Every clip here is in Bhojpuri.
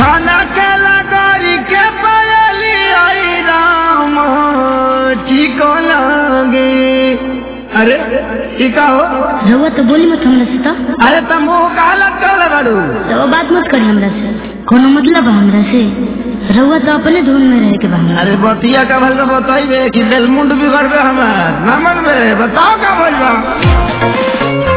खाना के लगारी के पायली आई राम ठीक लगे अरे ई का हो रउआ तो बोली मत हमरा से तो अरे तुम मुंह का अलग कर बाड़ू रउआ बात मत करी हमरा से कोनो मतलब बा हमरा से रउआ तो अपने धुन में रहे के बा हमरा अरे बतिया का भल बताइबे कि बेलमुंड बिगड़बे हमार ना मनबे बताओ का भइल बा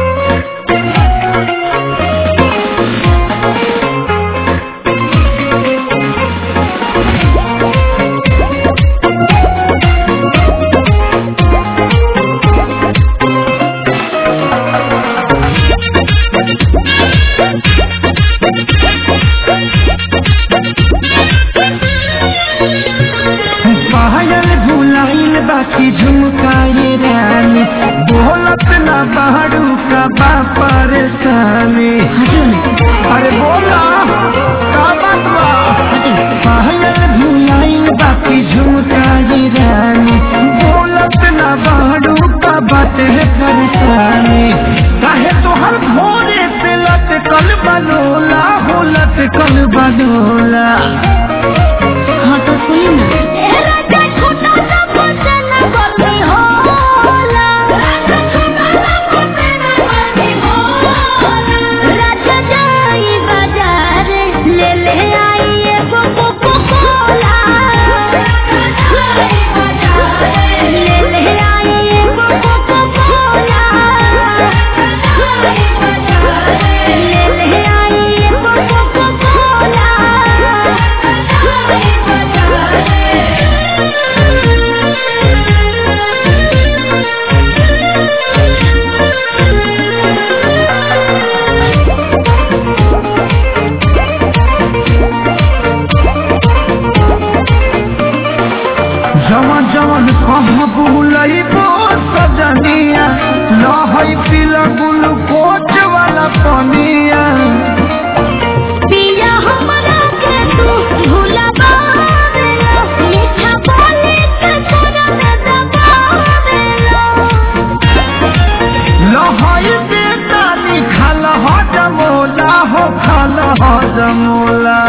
पायल भुलाइल बाकी झुमकाए रानी बोलत ना बाड़ू का बा परेशानी हटियो ना अरे बोला का बात बा हटियो पायल भुलाइल बाकी झुमकाए रानी बोलत ना बाड़ू का बात है परेशानी काहे तोहर भोरे से लटकल बनोला हो लटकल बनोला हाँ तो सुनी ना जवन जवन कहाँ बुलैबो सजनिया लहै पीला ग्लूकोच वाला पनिया पिया हमरा के तू भुलावेला मीठा बोली के तोरा में दबावेला लहै बेटा निखाल ह जमोला हो खाल ह जमोला